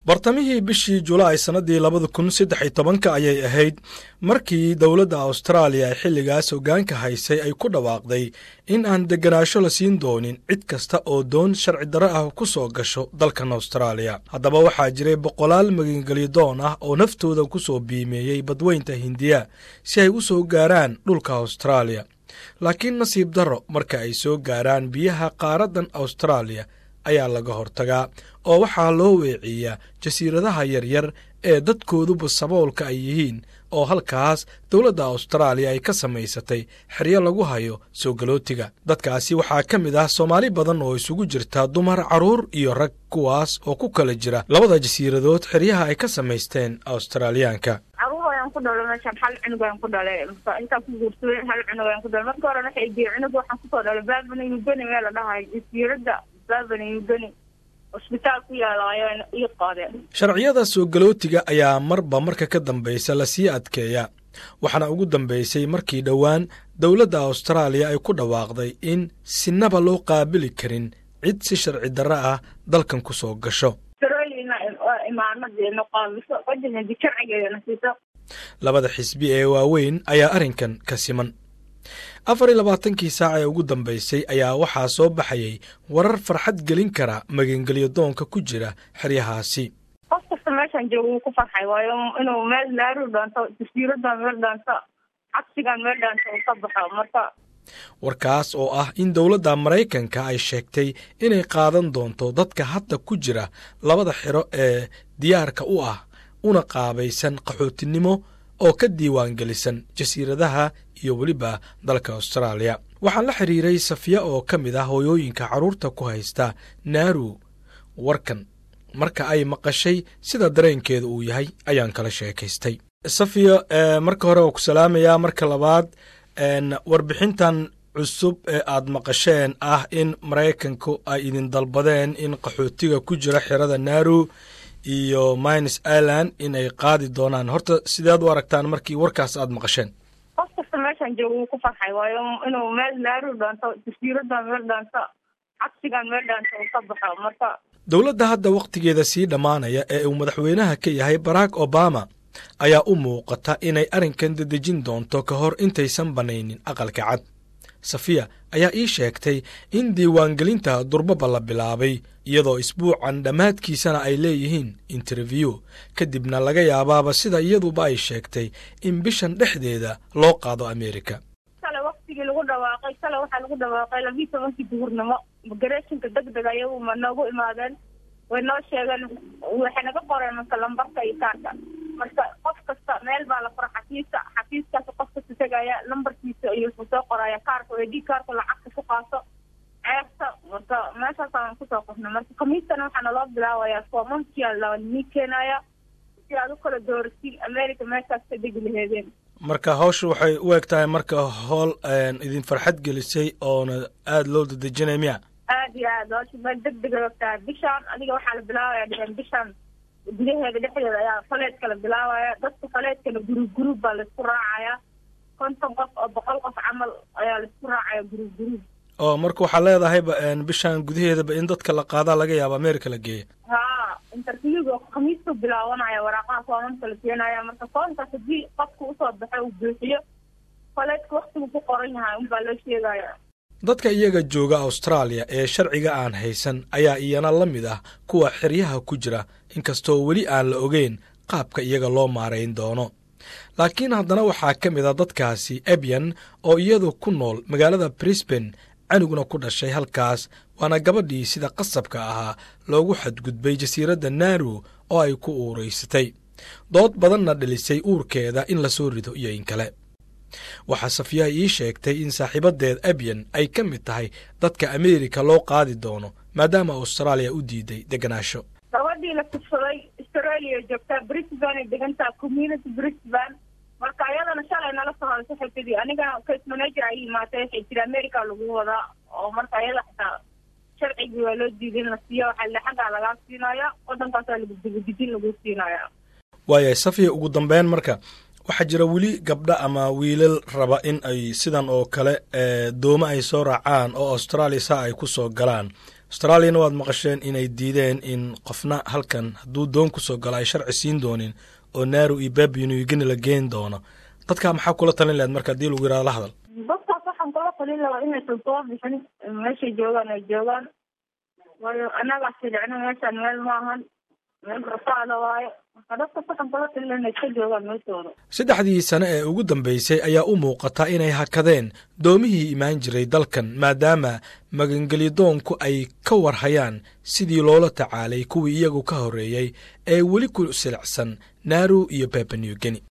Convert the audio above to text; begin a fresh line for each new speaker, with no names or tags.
bartamihii bishii julaay sannadii labada kun saddex iyo tobanka ayay ahayd markii dowladda austraaliya ee xilligaas hoggaanka haysay ay ku dhawaaqday in aan degganaasho la siin doonin cid kasta oo doon sharci darro ah ku soo gasho dalkan austraaliya haddaba waxaa jiray boqolaal magangelyadoon ah oo naftooda ku soo biimeeyey badweynta hindiya si ay u soo gaaraan dhulka austraaliya laakiin nasiib darro marka ay soo gaaraan biyaha qaaraddan austraaliya ayaa laga hortagaa oo waxaa loo weeciyaa jasiiradaha yaryar ee dadkooduba saboolka ay yihiin oo halkaas dowladda austraaliya ay ka samaysatay xeryo lagu hayo soo galootiga dadkaasi waxaa ka mid ah soomaali badan oo isugu jirta dumar carruur iyo rag kuwaas oo ku kala jira labada jasiiradood xeryaha ay ka samaysteen australiyaanka
caruur ayaan ku dhalay meeshaan hal cunug ayaan ku dhalay intaan ku guursaday hal cunug ayaan ku dhalay marka hore waxay diye cunug waxaan kusoo dhalay baabana yugani meel la dhahay jasiiradda baabana yugani cusbitaal ku yaala ayaan ii qaadeen
sharciyada soo galootiga ayaa marba marka ka dambaysa lasii adkeeya waxaana ugu dambaysay markii dhowaan dowladda austraaliya ay ku dhawaaqday in sinaba loo qaabili karin cid si sharci darro ah dalkan ku soo gasho labada xisbi ee waaweyn ayaa arrinkan ka siman afar iyo labaatankii saac ee ugu dambaysay ayaa waxaa soo baxayay warar farxad gelin kara magangelyo doonka ku jira xeryahaasi
qof kasta meeshaan jooga wuu ku farxay waayo inuu meel laaru dhaanto jasiiradan meel dhaanto cagsigan meel dhaanto uu ka baxo marka
warkaas oo ah in dowladda maraykanka ay sheegtay inay qaadan doonto dadka hadda ku jira labada xero ee diyaarka u ah una qaabaysan qaxootinimo oo ka diiwaangelisan jasiiradaha iyo weliba dalka austraaliya waxaan la xiriiray safiya oo ka mid ah hooyooyinka carruurta ku haysta naaru warkan marka ay maqashay sida dareenkeeda uu yahay ayaan kala sheekaystay safiya marka hore waa ku salaamayaa marka labaad warbixintan cusub ee aad maqasheen ah in maraykanku ay idin dalbadeen in qaxootiga ku jira xerada naaru iyo mines ireland in ay qaadi doonaan horta sideed u aragtaan markii warkaas aad maqasheen
qof kasta meeshaan jooga wuu ku farxay waayo inuu meel laaru dhaanto jasiiradan meel dhaanto cagsigan meel dhaanto uu ka baxo marka
dowladda hadda wakhtigeeda sii dhammaanaya ee uu madaxweynaha ka yahay barack obama ayaa u muuqata inay arrinkan dedejin doonto ka hor intaysan bannaynin aqalka cad safiya ayaa ii sheegtay in diiwaangelinta durbaba la bilaabay iyadoo isbuucan dhammaadkiisana ay leeyihiin interview kadibna laga yaabaaba sida iyaduba ay sheegtay in bishan dhexdeeda loo qaado amerika
kale waktigii lagu dhawaaqay kale waxaa lagu dhawaaqay labiyi tobankii duhurnimo migrationka deg deg ayagu ma noogu imaadeen way noo sheegeen waxay naga qoreen marka lambarka iyo kaarka marka qof kasta meel baa la fura xafiiska xafiiskaas qof kasta tegaya lambarkiisa iyo wuxuu soo qoraya kaarka o d kaarka lacagta ku qaato ceebta marka meeshaasaan kusoo qofnay marka kamiistana waxaa naloo bilaabayaa fomankia lani keenaya si aad u kala dooratiin america meeshaas ka degi laheedeen
marka hawsha waxay u eg tahay marka howl idin farxad gelisay oona aada loo dadejinay miya
aad iyo aad hawsha meel deg deg ay ogtahay bishaan adiga waxaa la bilaabaya dhiheen bishaan gudaheeda dhexdeeda ayaa faleedka la bilaabaya dadka faleedkana guruub guruub baa laisku raacaya konton qof oo boqol qof camal ayaa laisku raacaya guruub guruub
oo marka waxaa leedahayba bishaan gudaheedaba in dadka la qaadaa laga yaabo america la geeya
ha interviewga khamiistuu bilaabanaya waraaqaha foomamka la keenaya marka foomkaas haddii qofka usoo baxo uu buuxiyo faleedka waktigu ku qoran yahay unbaa loo sheegaya
dadka iyaga jooga austraaliya ee sharciga aan haysan ayaa iyana la mid ah kuwa xeryaha ku jira inkastoo weli aan la ogeyn qaabka iyaga loo maarayn doono laakiin haddana waxaa ka mid a dadkaasi ebyan oo iyadu ku nool magaalada brisban canugna ku dhashay halkaas waana gabadhii sida qasabka ahaa loogu xadgudbay jasiiradda naaru oo ay ku uuraysatay dood badanna dhalisay uurkeeda in la soo rido iyo in kale waxaa safiyaha ii sheegtay in saaxiibadeed ebyan ay ka mid tahay dadka ameerika loo qaadi doono maadaama austraaliya u diiday degganaasho
gabadhii la tugsaday australia joogtaa brisban ay degantaha community brisban marka ayadana shalay nala soo hadasay waxay tidi anigana case manager ay imaatay waxay tiri america lagu wadaa oo marka ayada xitaa sharcigii waa loo diiday in la siiyo waxaa le xaggaa lagaa siinaya waddankaasaa lagu dibadijin lagu siinaya
waaya safiya ugu dambeyn marka waxaa jira weli gabdho ama wiilal raba in ay sidan oo kale doomo ay soo raacaan oo austraaliya saa ay ku soo galaan austraaliyana waad maqasheen inay diideen in qofna halkan hadduu doon kusoo galo ay sharci siin doonin oo naaru iyo babinugini la geen doono dadkaa maxaa kula talin lahayd marka haddii lagu yihahdo la hadal
dadkaas waxaan kula talin lahaa inaysan soo bixin meeshay joogaan ay joogaan waayo annagaa filicno meeshaan meel maahan meel rafaada waayo marka dadkas waxaan kula talin lahaa inay ka joogaan meeshooda
saddexdii sane ee ugu dambeysay ayaa u muuqata inay hakadeen doomihii imaan jiray dalkan maadaama magangelyadoonku ay ka warhayaan sidii loola tacaalay kuwii iyagu ka horreeyey ee weli ku silicsan naaru iyo babanewgeni